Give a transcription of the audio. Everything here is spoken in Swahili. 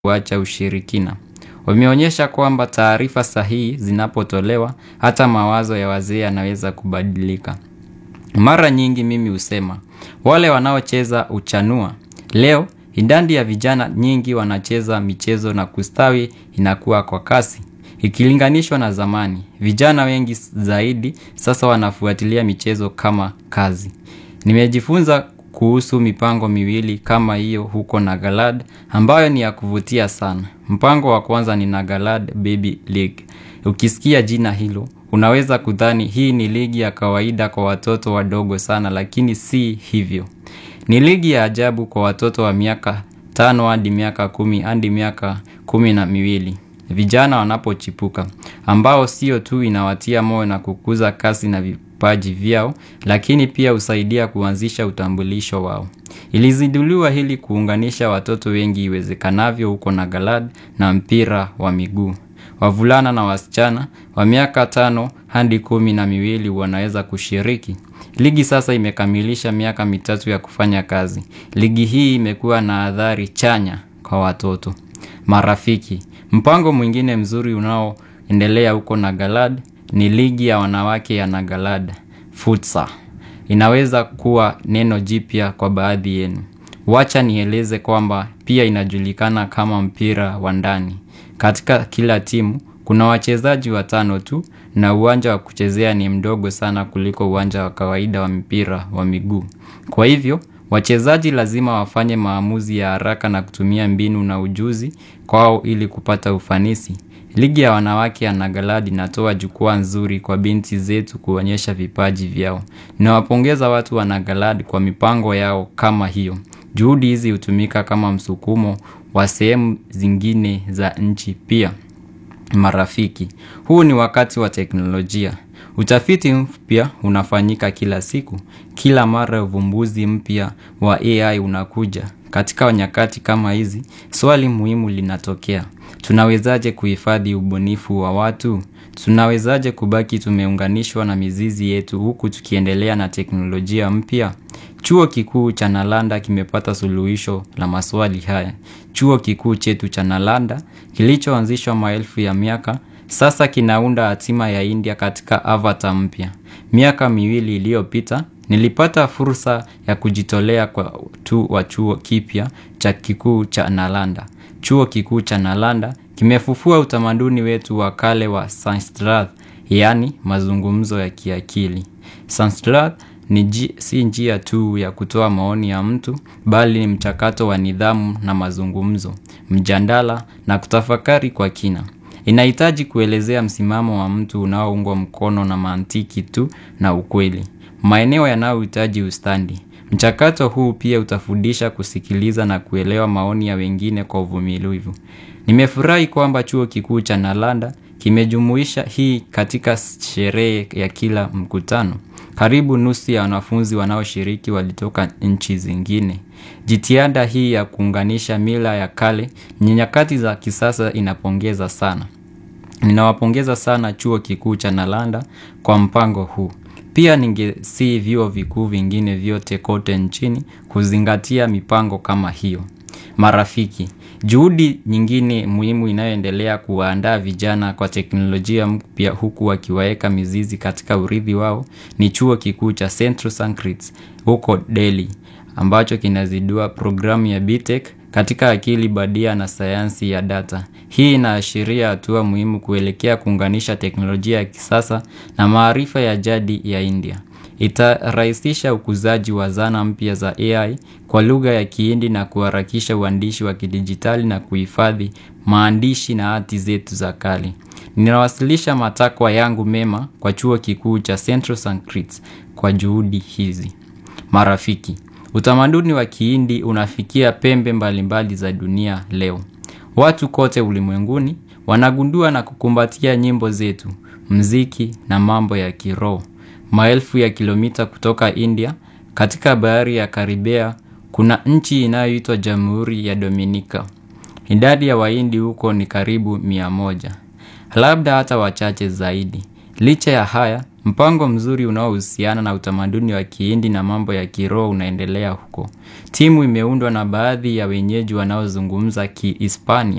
kuacha ushirikina. Wameonyesha kwamba taarifa sahihi zinapotolewa hata mawazo ya wazee yanaweza kubadilika. Mara nyingi mimi husema, wale wanaocheza huchanua. Leo, idadi ya vijana nyingi wanacheza michezo na kustawi inakuwa kwa kasi. Ikilinganishwa na zamani, vijana wengi zaidi sasa wanafuatilia michezo kama kazi. Nimejifunza kuhusu mipango miwili kama hiyo huko Nagalad ambayo ni ya kuvutia sana. Mpango wa kwanza ni Nagalad Baby League. Ukisikia jina hilo, unaweza kudhani hii ni ligi ya kawaida kwa watoto wadogo sana lakini si hivyo. Ni ligi ya ajabu kwa watoto wa miaka tano hadi miaka kumi hadi miaka kumi na miwili. Vijana wanapochipuka ambao sio tu inawatia moyo na kukuza kasi na vipaji vyao lakini pia husaidia kuanzisha utambulisho wao. Ilizinduliwa ili kuunganisha watoto wengi iwezekanavyo huko Nagalad na mpira wa miguu. Wavulana na wasichana wa miaka tano hadi kumi na miwili wanaweza kushiriki. Ligi sasa imekamilisha miaka mitatu ya kufanya kazi. Ligi hii imekuwa na athari chanya kwa watoto. Marafiki, mpango mwingine mzuri unaoendelea huko Nagalad ni ligi ya wanawake ya Nagalad, Futsa. Inaweza kuwa neno jipya kwa baadhi yenu. Wacha nieleze kwamba pia inajulikana kama mpira wa ndani. Katika kila timu, kuna wachezaji watano tu na uwanja wa kuchezea ni mdogo sana kuliko uwanja wa kawaida wa mpira wa miguu. Kwa hivyo, wachezaji lazima wafanye maamuzi ya haraka na kutumia mbinu na ujuzi kwao ili kupata ufanisi. Ligi ya wanawake ya Nagalad inatoa jukwaa nzuri kwa binti zetu kuonyesha vipaji vyao. Nawapongeza watu wa Nagalad kwa mipango yao kama hiyo. Juhudi hizi hutumika kama msukumo wa sehemu zingine za nchi pia. Marafiki, huu ni wakati wa teknolojia. Utafiti mpya unafanyika kila siku. Kila mara uvumbuzi mpya wa AI unakuja. Katika nyakati kama hizi, swali muhimu linatokea. Tunawezaje kuhifadhi ubunifu wa watu? Tunawezaje kubaki tumeunganishwa na mizizi yetu huku tukiendelea na teknolojia mpya? Chuo kikuu cha Nalanda kimepata suluhisho la maswali haya. Chuo kikuu chetu cha Nalanda, kilichoanzishwa maelfu ya miaka, sasa kinaunda hatima ya India katika avatar mpya. Miaka miwili iliyopita, nilipata fursa ya kujitolea kwa tu wa chuo kipya cha kikuu cha Nalanda. Chuo kikuu cha Nalanda kimefufua utamaduni wetu wa kale wa Sanskrit, yaani mazungumzo ya kiakili. Sanskrit ni si njia tu ya kutoa maoni ya mtu, bali ni mchakato wa nidhamu na mazungumzo, mjadala na kutafakari kwa kina. Inahitaji kuelezea msimamo wa mtu unaoungwa mkono na mantiki tu na ukweli. Maeneo yanayohitaji ustadi. Mchakato huu pia utafundisha kusikiliza na kuelewa maoni ya wengine kwa uvumilivu. Nimefurahi kwamba chuo kikuu cha Nalanda kimejumuisha hii katika sherehe ya kila mkutano. Karibu nusu ya wanafunzi wanaoshiriki walitoka nchi zingine. Jitihada hii ya kuunganisha mila ya kale ni nyakati za kisasa inapongeza sana. Ninawapongeza sana chuo kikuu cha Nalanda kwa mpango huu. Pia ningesihi vyuo vikuu vingine vyote kote nchini kuzingatia mipango kama hiyo. Marafiki, juhudi nyingine muhimu inayoendelea kuwaandaa vijana kwa teknolojia mpya huku wakiwaeka mizizi katika urithi wao ni chuo kikuu cha Central Sankrit huko Delhi ambacho kinazindua programu ya BTech katika akili badia na sayansi ya data. Hii inaashiria hatua muhimu kuelekea kuunganisha teknolojia ya kisasa na maarifa ya jadi ya India. Itarahisisha ukuzaji wa zana mpya za AI kwa lugha ya kihindi na kuharakisha uandishi wa kidijitali na kuhifadhi maandishi na hati zetu za kale. Ninawasilisha matakwa yangu mema kwa chuo kikuu cha Central Sankrit kwa juhudi hizi. Marafiki, utamaduni wa kihindi unafikia pembe mbalimbali za dunia leo. Watu kote ulimwenguni wanagundua na kukumbatia nyimbo zetu, mziki na mambo ya kiroho. Maelfu ya kilomita kutoka India, katika bahari ya Karibea, kuna nchi inayoitwa Jamhuri ya Dominika. Idadi ya wahindi huko ni karibu mia moja. Labda hata wachache zaidi. Licha ya haya, Mpango mzuri unaohusiana na utamaduni wa kihindi na mambo ya kiroho unaendelea huko. Timu imeundwa na baadhi ya wenyeji wanaozungumza kihispania.